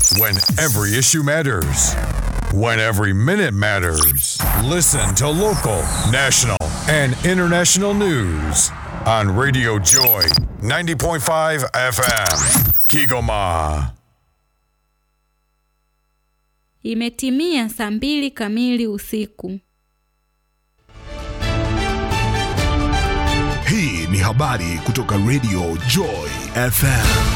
When every issue matters. When every minute matters. Listen to local, national, and international news on Radio Joy 90.5 FM. Kigoma. Imetimia saa mbili kamili usiku. Hii ni habari kutoka Radio Joy FM.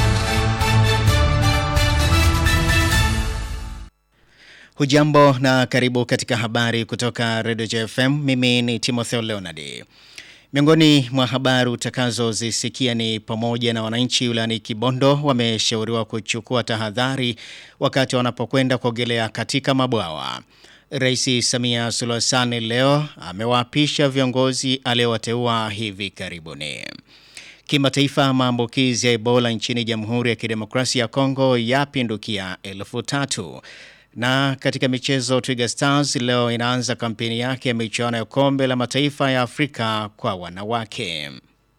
Hujambo na karibu katika habari kutoka Radio JFM. Mimi ni Timotheo Leonard. Miongoni mwa habari utakazozisikia ni pamoja na wananchi wilayani Kibondo wameshauriwa kuchukua tahadhari wakati wanapokwenda kuogelea katika mabwawa. Rais Samia Suluhu Hassan leo amewaapisha viongozi aliowateua hivi karibuni. Kimataifa, maambukizi ya Ebola nchini Jamhuri ya Kidemokrasia ya Kongo yapindukia elfu tatu. Na katika michezo Twiga Stars leo inaanza kampeni yake ya michuano ya kombe la mataifa ya Afrika kwa wanawake.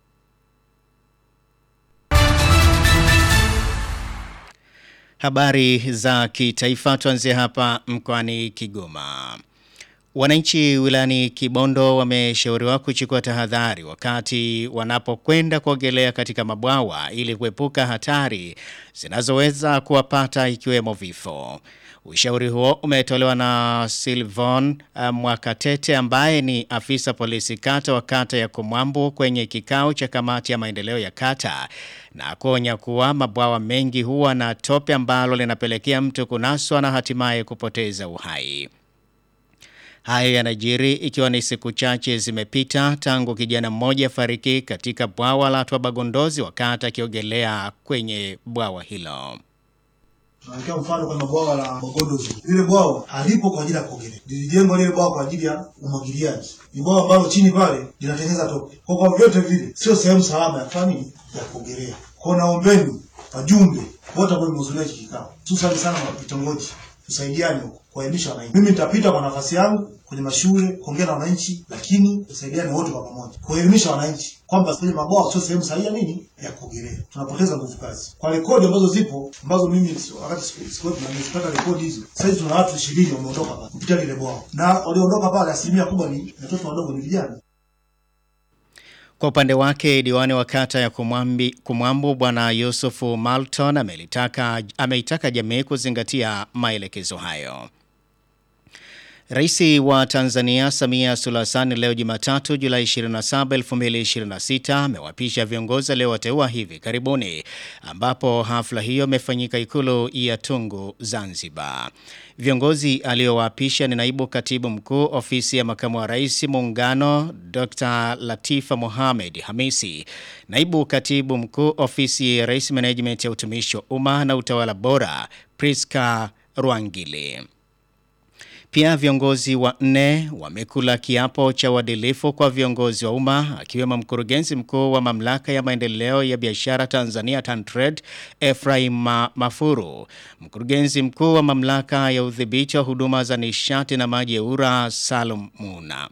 Habari za kitaifa tuanzie hapa mkoani Kigoma. Wananchi wilayani Kibondo wameshauriwa kuchukua tahadhari wakati wanapokwenda kuogelea katika mabwawa ili kuepuka hatari zinazoweza kuwapata ikiwemo vifo. Ushauri huo umetolewa na Silvon Mwakatete ambaye ni afisa polisi kata wa kata ya Kumwambu kwenye kikao cha kamati ya maendeleo ya kata na kuonya kuwa mabwawa mengi huwa na tope ambalo linapelekea mtu kunaswa na hatimaye kupoteza uhai. Hayo yanajiri ikiwa ni siku chache zimepita tangu kijana mmoja fariki katika bwawa la Twabagondozi wakati akiogelea kwenye bwawa hilo. Tunaelekea mfano kwenye bwawa la Bogondozi. Lile bwawa halipo kwa ajili ya kuogelea. Lilijengwa lile bwawa kwa ajili ya umwagiliaji. Ni bwawa ambalo chini pale linatengeneza tope. Kwa kwa vyote vile sio sehemu salama ya kufanya nini? Ya kuogelea. Kwa naombeni wajumbe wote ambao wamehudhuria hiki kikao. Hususan sana wa vitongoji. Tusaidiane huko kuelimisha wananchi. Mimi nitapita kwa nafasi yangu kwenye mashule kuongea na wananchi, lakini tusaidiane wote kwa pamoja kuelimisha wananchi kwamba kwenye mabwawa sio sehemu sahihi ya nini ya kuogelea. Tunapoteza nguvu kazi. Kwa rekodi ambazo zipo ambazo mimi wakati sikuwepo na nimezipata rekodi hizo, sasa tuna watu 20 wameondoka pale kupitia lile bwawa, na walioondoka pale asilimia kubwa ni watoto wadogo, ni vijana. Kwa upande wake diwani wa kata ya Kumwambi, Kumwambu bwana Yusufu Malton amelitaka ameitaka jamii kuzingatia maelekezo hayo. Raisi wa Tanzania Samia Suluhu Hassan leo Jumatatu Julai 27, 2026 amewapisha viongozi aliowateua hivi karibuni ambapo hafla hiyo imefanyika ikulu ya Tungu Zanzibar. Viongozi aliowapisha ni naibu katibu mkuu ofisi ya makamu wa rais muungano Dr. Latifa Mohamed Hamisi, naibu katibu mkuu ofisi ya rais management ya utumishi wa umma na utawala bora Priska Rwangili. Pia viongozi wanne wamekula kiapo cha uadilifu kwa viongozi wa umma akiwemo mkurugenzi mkuu wa mamlaka ya maendeleo ya biashara Tanzania TanTrade Ephraim Mafuru, mkurugenzi mkuu wa mamlaka ya udhibiti wa huduma za nishati na maji ya URA Salum Muna.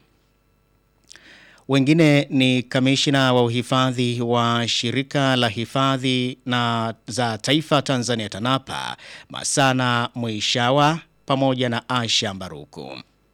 Wengine ni kamishna wa uhifadhi wa shirika la hifadhi na za taifa Tanzania TANAPA Masana Mwishawa pamoja na Asha Mbaruku.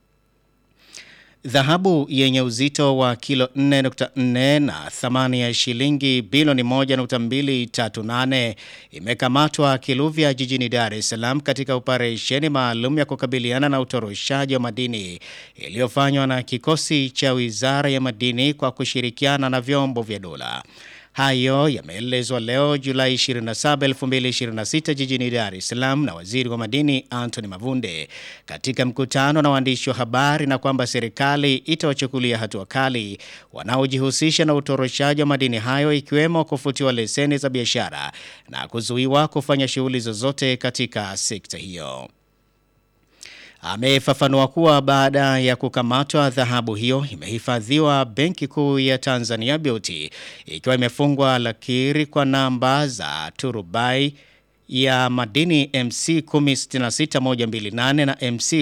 Dhahabu yenye uzito wa kilo 4.4 na thamani ya shilingi bilioni 1.238 imekamatwa Kiluvya jijini Dar es Salaam katika operesheni maalum ya kukabiliana na utoroshaji wa madini iliyofanywa na kikosi cha Wizara ya Madini kwa kushirikiana na vyombo vya dola. Hayo yameelezwa leo Julai 27, 2026 jijini Dar es Salaam na Waziri wa Madini Anthony Mavunde katika mkutano na waandishi wa habari na kwamba serikali itawachukulia hatua kali wanaojihusisha na utoroshaji wa madini hayo ikiwemo kufutiwa leseni za biashara na kuzuiwa kufanya shughuli zozote katika sekta hiyo. Amefafanua kuwa baada ya kukamatwa dhahabu hiyo imehifadhiwa Benki Kuu ya Tanzania BOT ikiwa imefungwa lakiri kwa namba za turubai ya madini MC 1066128 na MC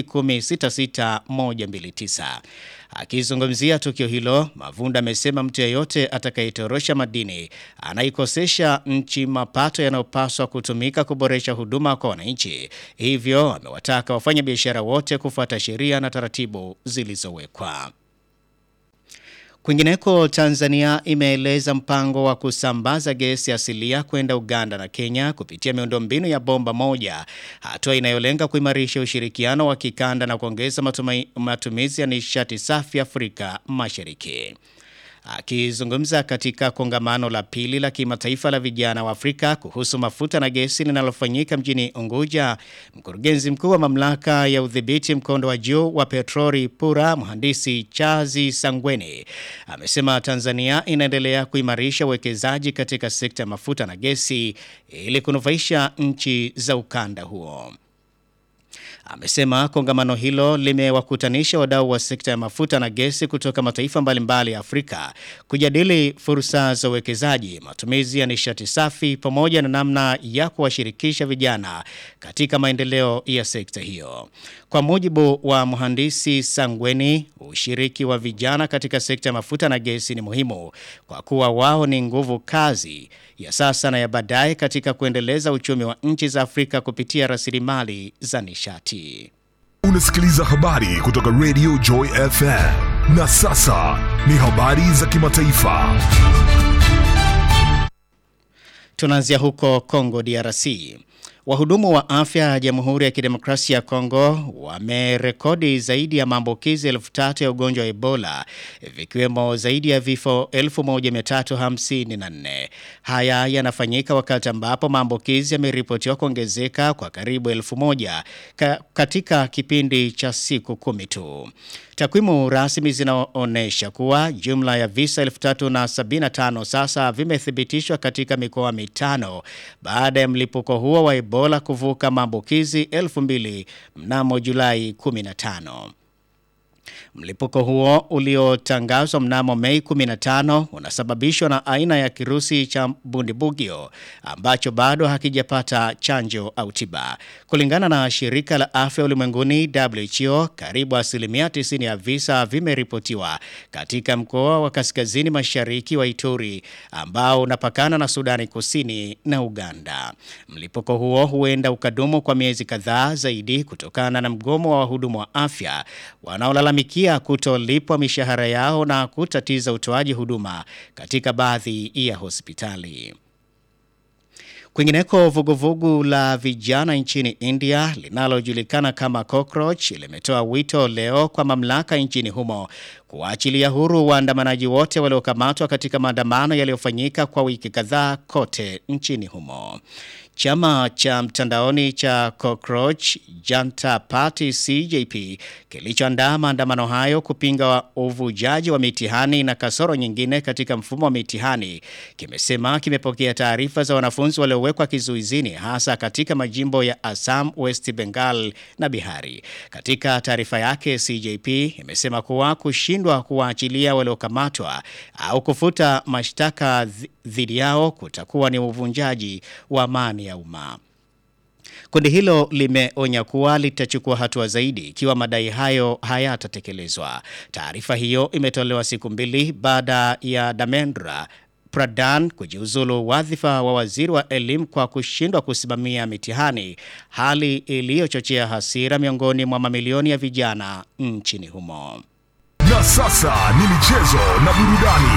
1066129. Akizungumzia tukio hilo, Mavunda amesema mtu yeyote atakayetorosha madini anaikosesha nchi mapato yanayopaswa kutumika kuboresha huduma kwa wananchi. Hivyo amewataka wafanya biashara wote kufuata sheria na taratibu zilizowekwa. Kwingineko, Tanzania imeeleza mpango wa kusambaza gesi asilia kwenda Uganda na Kenya kupitia miundombinu ya bomba moja, hatua inayolenga kuimarisha ushirikiano wa kikanda na kuongeza matumai- matumizi ya nishati safi Afrika Mashariki. Akizungumza katika kongamano la pili la kimataifa la vijana wa Afrika kuhusu mafuta na gesi linalofanyika mjini Unguja, mkurugenzi mkuu wa mamlaka ya udhibiti mkondo wa juu wa petroli PURA, mhandisi Chazi Sangweni, amesema Tanzania inaendelea kuimarisha uwekezaji katika sekta ya mafuta na gesi ili kunufaisha nchi za ukanda huo. Amesema kongamano hilo limewakutanisha wadau wa sekta ya mafuta na gesi kutoka mataifa mbalimbali ya Afrika kujadili fursa za uwekezaji, matumizi ya nishati safi pamoja na namna ya kuwashirikisha vijana katika maendeleo ya sekta hiyo. Kwa mujibu wa mhandisi Sangweni, ushiriki wa vijana katika sekta ya mafuta na gesi ni muhimu kwa kuwa wao ni nguvu kazi ya sasa na ya baadaye katika kuendeleza uchumi wa nchi za Afrika kupitia rasilimali za nishati. Unasikiliza habari kutoka Radio Joy FM. Na sasa ni habari za kimataifa. Tunaanzia huko Kongo DRC. Wahudumu wa afya ya Jamhuri ya Kidemokrasia ya Kongo wamerekodi zaidi ya maambukizi elfu tatu ya ugonjwa wa Ebola vikiwemo zaidi ya vifo 1354. Haya yanafanyika wakati ambapo maambukizi yameripotiwa kuongezeka kwa karibu elfu moja ka, katika kipindi cha siku kumi tu. Takwimu rasmi zinaonyesha kuwa jumla ya visa 3075 sasa vimethibitishwa katika mikoa mitano baada ya mlipuko huo wa Ebola kuvuka maambukizi 2000 mnamo Julai 15. Mlipuko huo uliotangazwa mnamo Mei 15 unasababishwa na aina ya kirusi cha bundibugyo ambacho bado hakijapata chanjo au tiba. Kulingana na shirika la afya ulimwenguni WHO, karibu asilimia 90 ya visa vimeripotiwa katika mkoa wa kaskazini mashariki wa Ituri ambao unapakana na Sudani Kusini na Uganda. Mlipuko huo huenda ukadumu kwa miezi kadhaa zaidi kutokana na mgomo wa wahudumu wa afya wanaolalamikia kutolipwa mishahara yao na kutatiza utoaji huduma katika baadhi ya hospitali. Kwingineko, vuguvugu la vijana nchini India linalojulikana kama Cockroach limetoa wito leo kwa mamlaka nchini humo kuwaachilia huru waandamanaji wote waliokamatwa katika maandamano yaliyofanyika kwa wiki kadhaa kote nchini humo. Chama cha mtandaoni cha Cockroach Janta Party CJP kilichoandaa maandamano hayo kupinga uvujaji wa mitihani na kasoro nyingine katika mfumo wa mitihani kimesema kimepokea taarifa za wanafunzi waliowekwa kizuizini hasa katika majimbo ya Assam, West Bengal na Bihari. Katika taarifa yake, CJP imesema kuwa kushindwa kuwaachilia waliokamatwa au kufuta mashtaka dhidi yao kutakuwa ni uvunjaji wa amani ya umma. Kundi hilo limeonya kuwa litachukua hatua zaidi ikiwa madai hayo hayatatekelezwa. Taarifa hiyo imetolewa siku mbili baada ya Damendra Pradhan kujiuzulu wadhifa wa waziri wa elimu kwa kushindwa kusimamia mitihani, hali iliyochochea hasira miongoni mwa mamilioni ya vijana nchini humo. Na sasa ni michezo na burudani.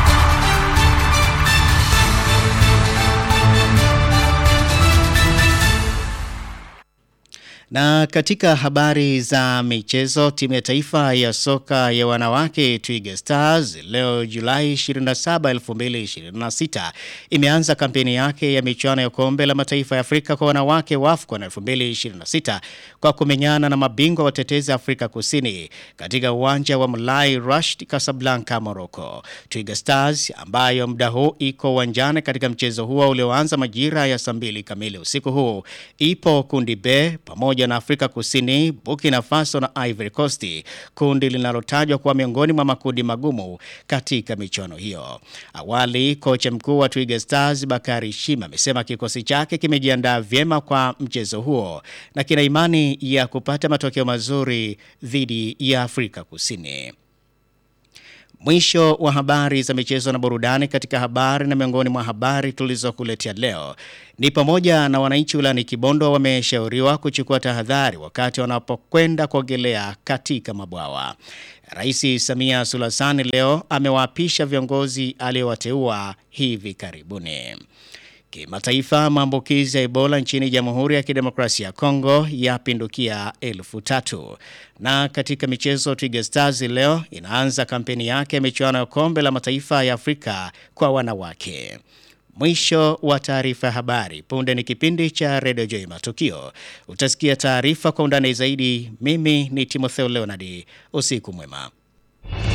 Na katika habari za michezo, timu ya taifa ya soka ya wanawake Twiga Stars leo Julai 27, 2026 imeanza kampeni yake ya michuano ya kombe la mataifa ya Afrika kwa wanawake WAFCON 2026 kwa kumenyana na mabingwa watetezi Afrika Kusini katika uwanja wa Mulai Rashid Casablanca, Morocco. Twiga Stars ambayo muda huu iko uwanjani katika mchezo huo ulioanza majira ya saa mbili kamili usiku huu ipo kundi B pamoja pamoja na Afrika Kusini, Burkina Faso na Ivory Coast, kundi linalotajwa kuwa miongoni mwa makundi magumu katika michuano hiyo. Awali, kocha mkuu wa Twiga Stars Bakari Shima amesema kikosi chake kimejiandaa vyema kwa mchezo huo na kina imani ya kupata matokeo mazuri dhidi ya Afrika Kusini. Mwisho wa habari za michezo na burudani. Katika habari na miongoni mwa habari tulizokuletea leo ni pamoja na wananchi wilayani Kibondo wameshauriwa kuchukua tahadhari wakati wanapokwenda kuogelea katika mabwawa. Rais Samia Suluhu Hassan leo amewaapisha viongozi aliyowateua hivi karibuni. Kimataifa, maambukizi ya Ebola nchini Jamhuri ya Kidemokrasia ya Kongo yapindukia elfu tatu. Na katika michezo, Twiga Stars leo inaanza kampeni yake ya michuano ya kombe la mataifa ya Afrika kwa wanawake. Mwisho wa taarifa ya habari. Punde ni kipindi cha Radio Joy Matukio. Utasikia taarifa kwa undani zaidi. Mimi ni Timotheo Leonard. Usiku mwema.